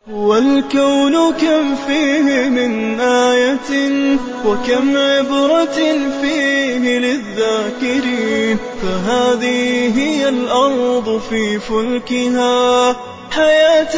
والكون كم فيه من آية وكم عبرة فيه للذاكرين فهذه هي الأرض في فلكها حياة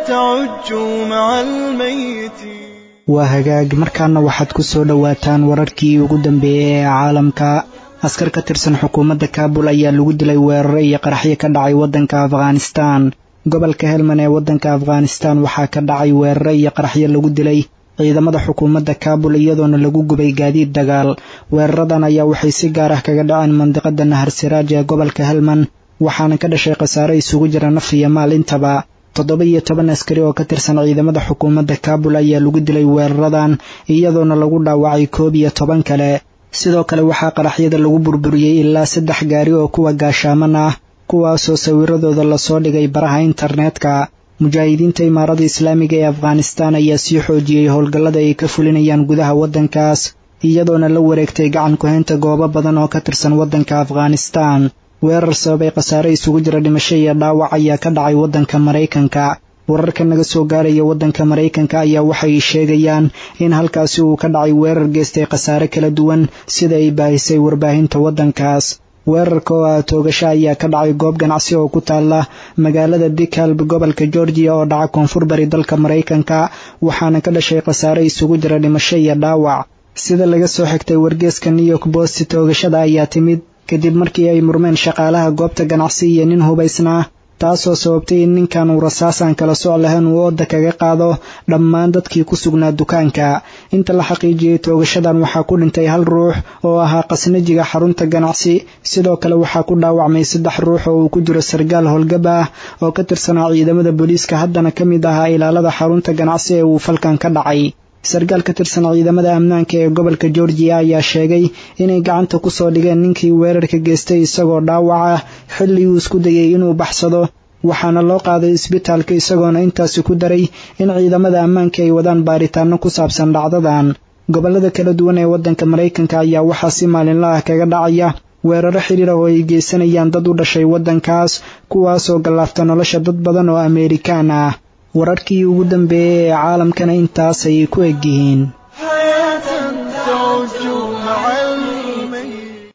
تعج مع الميتين waa hagaag markaana waxaad ku soo dhowaataan wararkii ugu dambeeyey ee caalamka askar ka tirsan xukuumadda kaabul ayaa lagu dilay weeraro iyo qaraxyo ka dhacay waddanka afghanistaan gobolka helman ee waddanka afghanistaan waxaa ka dhacay weeraro iyo qaraxyo lagu dilay ciidamada xukuumadda kaabul iyadoona lagu gubay gaadiid dagaal weeraradan ayaa waxay si gaar ah kaga dhaceen mandiqada nahar siraaj ee gobolka helman waxaana ka dhashay khasaare isugu jira naf iyo maal intaba toddoba iyo toban askari oo ka tirsan ciidamada xukuumadda kaabul ayaa lagu dilay weeraradan iyadoona lagu dhaawacay koob iyo toban kale sidoo kale waxaa qaraxyada lagu burburiyey ilaa saddex gaari oo kuwa gaashaaman ah kuwaasoo sawiradooda lasoo dhigay baraha internetka mujaahidiinta imaarada islaamiga ee afghanistaan ayaa sii xoojiyey howlgallada ay ka fulinayaan gudaha waddankaas iyadoona la wareegtay gacan ku-haynta goobo badan oo ka tirsan waddanka afghanistaan weerar sababay khasaare isugu jira dhimasho iyo dhaawac ayaa ka dhacay waddanka maraykanka wararka naga soo gaaraya waddanka maraykanka ayaa waxay sheegayaan in halkaasi uu ka dhacay weerar geystay khasaare kala duwan sida ay baahisay warbaahinta waddankaas weerarka oo ah toogasho ayaa ka dhacay goob ganacsi oo ku taala magaalada bikalb gobolka georgiya oo dhaca koonfur bari dalka maraykanka waxaana ka dhashay khasaare isugu jira dhimasho iyo dhaawac sida laga soo xigtay wargeeska new york bost toogashada ayaa timid kadib markii ay murmeen shaqaalaha goobta ganacsi iyo nin hubaysnaa taasoo sababtay in ninkan uu rasaasaan kala soc lahayn uu ooda kaga qaado dhammaan dadkii ku sugnaa dukaanka inta la xaqiijiyey toogashadan waxaa ku dhintay hal ruux oo ahaa qasnajiga xarunta ganacsi sidoo kale waxaa ku dhaawacmay saddex ruux oo uu ku jiro sargaal howlgab ah oo ka tirsanaa ciidamada booliiska haddana ka mid ahaa ilaalada xarunta ganacsi ee uu falkan ka dhacay sarkaal ka tirsan ciidamada ammaanka ee gobolka georgiya ayaa sheegay inay gacanta ku soo dhigeen ninkii weerarka geystay isagoo dhaawac ah xilli uu isku dayay inuu baxsado waxaana loo qaaday isbitaalka isagoona intaasi ku daray in ciidamada ammaanka ay wadaan baaritaano ku saabsan dhacdadan gobollada kala duwan ee waddanka maraykanka ayaa waxaa si maalinla ah kaga dhacaya weeraro xidhiir ah oo ay geysanayaan dad u dhashay waddankaas kuwaasoo gallaafta nolosha dad badan oo ameerikaan ah wararkii ugu dambeeyey ee caalamkana intaas ayay ku egyihiin